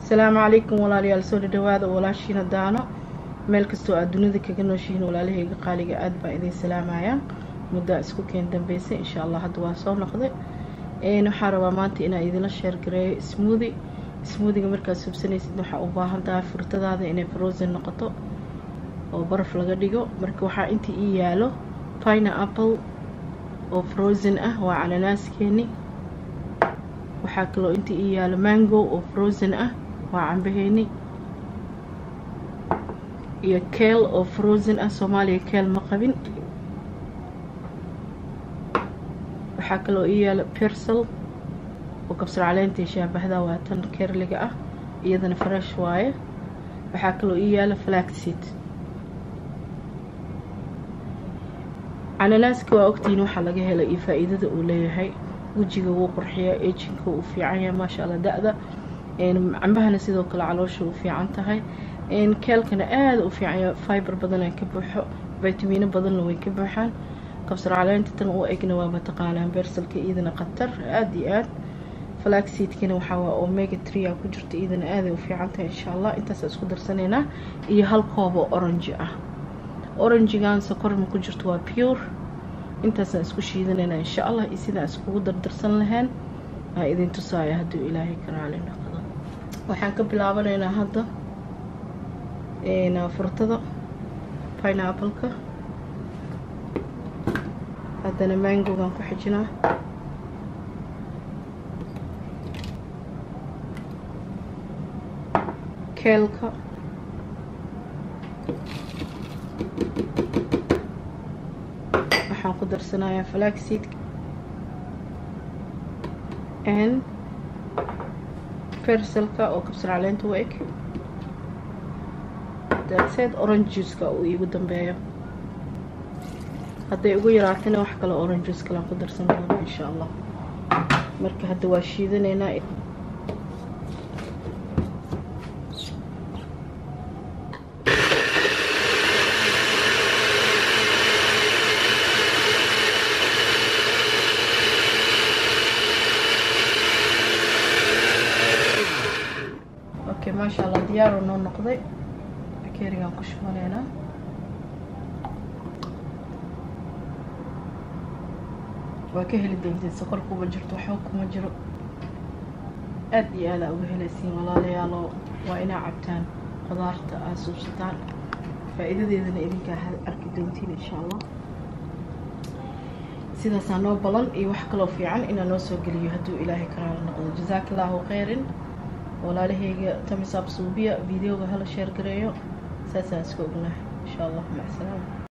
asalaamu calaykum walaalayaal soo dhadhawaada walaashiina daano meel kastoo aad dunida kaga nooshihiin walaalahayga qaaliga aad baa idin salaamayaa muddaa isku keen dambeysay insha allah hadda waa soo noqday waxaa rabaa maanta inaa idinla sheergareeyo smoodi smoodiga markaad subsanaysid waxaa u baahan tahay furtadaada inay frozen noqoto oo baraf laga dhigo marka waxaa inta ii yaalo pina apple oo frozen ah waa cananaaskeeni waxaa kaloo inta ii yaalo mango oo frozen ah waa cambaheeni iyo keel oo frozen ah soomaaliya keel ma qabin waxaa kaloo ii yaalo persal oo kabsar caleenta shaabahda waa tan kerliga ah iyadana fresh waaye waxaa kaloo ii yaalo flaxseed cananaaska waa ogtihiin waxaa laga helay iyo faa-iidada uu leeyahay wejiga wuu qurxiyaa ejinka uu fiican yahay maasha allah da-da cambahana sidoo kale caloosha u fiican tahay keelkana aada u fiican yahay fiber badana ka buuxo vitamiino badanna way ka buuxaan kabsar caleenta tan u egna waa mataqaanaa bersalka iyadana khatar aada iyo aad flaxseedkana waxaa waa omega trea ku jirta iyadana aaday u fiican tahay insha allah intaasa isku darsanaynaa iyo hal koobo orange ah oranjigan sokor ma ku jirto waa pure intaasaan isku shiidanaynaa insha allah iyo sidaan iskugu dardarsan lahayn aa idin tusaaya hadduu ilaahay ka raali noqdo waxaan ka bilaabanaynaa hadda furtada pineapple-ka haddana mangogaan ku xijinaa keelka waxaan ku darsanayaa flaxseed n fersalka oo kabsar caleenta u eg daadseed orange juiceka uu iigu dambeeyo hadday ugu yaraatana wax kale orange juice kalaan ku darsan doono insha allah marka hadda waa shiidanaynaa okay maasha allah diyaaro noo noqday bakeerigaan ku shubanaynaa waa ka heli doontiin sokor kuma jirto waxba kuma jiro aada iyo aadaa uga helaysiin walaalayaaloo waa inaa cabtaan qudaarta aad suubsataan faa-iidadeedana idinkaa arki doontiin insha allah sidaasaa noo balan iyo wax kaloo fiican inaa noo soo geliyo hadduu ilaahay karaala noqdo jazaaka allaahu kheyrin walaalahayga tamisaab suubiya videoga hala sheer gareeyo saasaan iska ognahay insha allah macsalaama